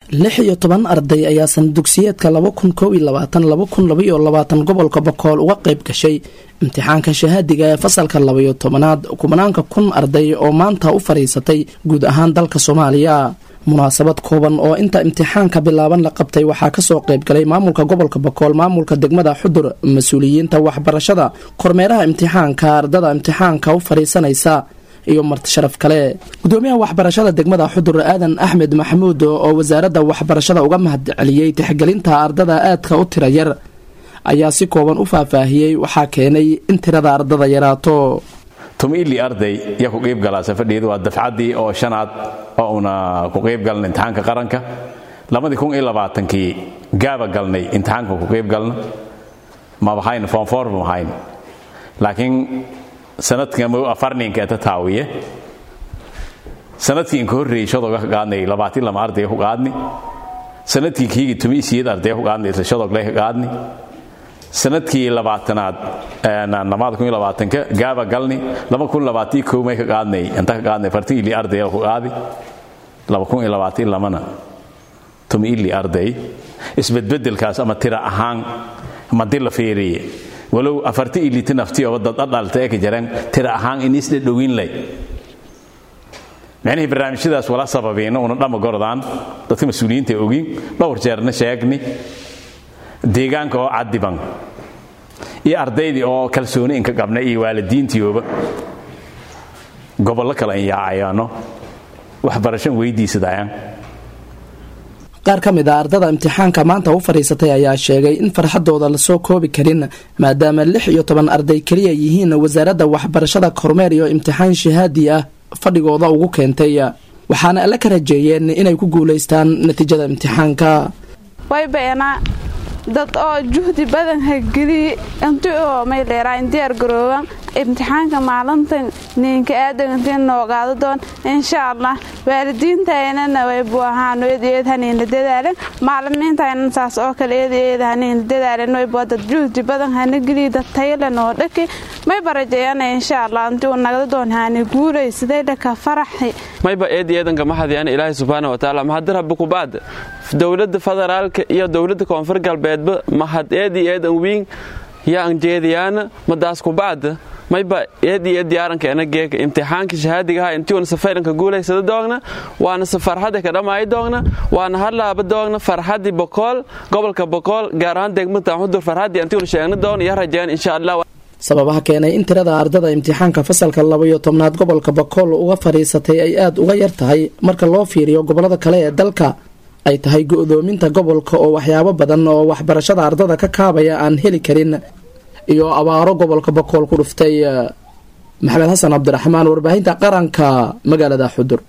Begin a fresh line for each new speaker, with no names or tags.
lix iyo toban arday ayaa sanadugsiyeedka laba kun koob iyo labaatan laba kun labaiyo labaatan gobolka bokool uga qayb gashay imtixaanka shahaadiga ee fasalka labaiyo tobanaad kumanaanka kun arday oo maanta u fadhiisatay guud ahaan dalka soomaaliya munaasabad kooban oo inta imtixaanka bilaaban la qabtay waxaa kasoo qaybgalay maamulka gobolka bokool maamulka degmada xudur mas-uuliyiinta waxbarashada kormeeraha imtixaanka ardada imtixaanka u fadhiisanaysa iyo marti sharaf kale gudoomiyaha waxbarashada degmada xudur aadan axmed maxamuud oo wasaaradda waxbarashada uga mahadceliyey tixgelinta ardada aadka u tira yar ayaa si kooban u faahfaahiyey waxaa keenay in tirada ardada yaraato
tumiili arday yaa ku qaybgalaa safadheedu waa dafcaddii oo shanaad oo una ku qaybgalna imtixaanka qaranka labadii kun iyo labaatankii gaaba galnay imtixaanka ku qaybgalna mabahayn foonfoor mahayn laakiin sanadkan afarninka ta taawiye sanadkii inka horreeyey shadooga ka qaadnay labaatin lama ardaya ku qaadni sanadkii kiigii tumi siyeed ardaya ku qaadnay isla shadogle ka qaadni sanadkii labaatanaad namaada kun iyo labaatanka gaaba galni laba kun labaatii koomay ka qaadnay inta ka qaadnay fartin ili ardaya ku qaadi laba kun iyo labaatin lamana tumi ili arday isbedbedelkaas ama tira ahaan madi la fiiriye walow afarti iliti naftiyoba dad adhalta ee ka jareen tira ahaan inisdhe dhowin lay micnihii barnaamijyadaas wala sababiina una dhamma gordaan dadka mas-uuliyiinta ogin dhowr jeerna sheegni deegaanka oo cadiban iyo ardaydii oo kalsooni inka qabna iyo waalidiintiioba gobollo kale inyaacayaano waxbarashan weydiisadayaan
qaar ka mid a ardada imtixaanka maanta u fadhiisatay ayaa sheegay in farxadooda lasoo koobi karin maadaama lix iyo toban arday keliya yihiin wasaaradda waxbarashada kormeer iyo imtixaan shahaadi ah fadhigooda ugu keentay waxaana alle ka rajeeyeen inay ku guulaystaan natiijada imtixaanka
dad oo juhdi badan hageliye inti oo may dheeraayn diyaar garooban imtixaanka maalintan ninka aadantin noogaado doon insha allah waalidiintaynana waybu ahaan eedeed haniinla dadaalen maalimiintaynan saas oo kale eedeed haniinla dadaalen waybu dad juhdi badan hana geliye dad tayale noo dhaki may barajeeyana insha allah inti uu nagda doon haani guulaysaday dhaka faraxi
mayba eedi eedanka mahadiyana ilaahay subxaana watacaala mahadar habba kubaad dowladda federaalka iyo dowladda koonfur galbeedba mahad eedi eedan wiin yaan jeediyaana madaas kubacda mayba eedi eed diyaarankeena geeka imtixaanka shahaadigaha intiuna safayranka guulaysada doogna waana se farxadda ka dhamaayi doogna waana hadlaaba doogna farxaddii bokool gobolka bokool gaar ahaan degmada xudur farxaddii intiuna sheegna doogna iyo rajeen insha allah
sababaha keenay in tirada ardada imtixaanka fasalka labaiyo tobnaad gobolka bakool uga fadhiisatay ay aada uga yar tahay marka loo fiiriyo gobolada kale ee dalka ay tahay go-doominta gobolka oo waxyaabo badan oo waxbarashada ardada ka kaabaya aan heli karin iyo abaaro gobolka bakool ku dhuftay maxamed xasan cabdiraxmaan warbaahinta qaranka magaalada xudur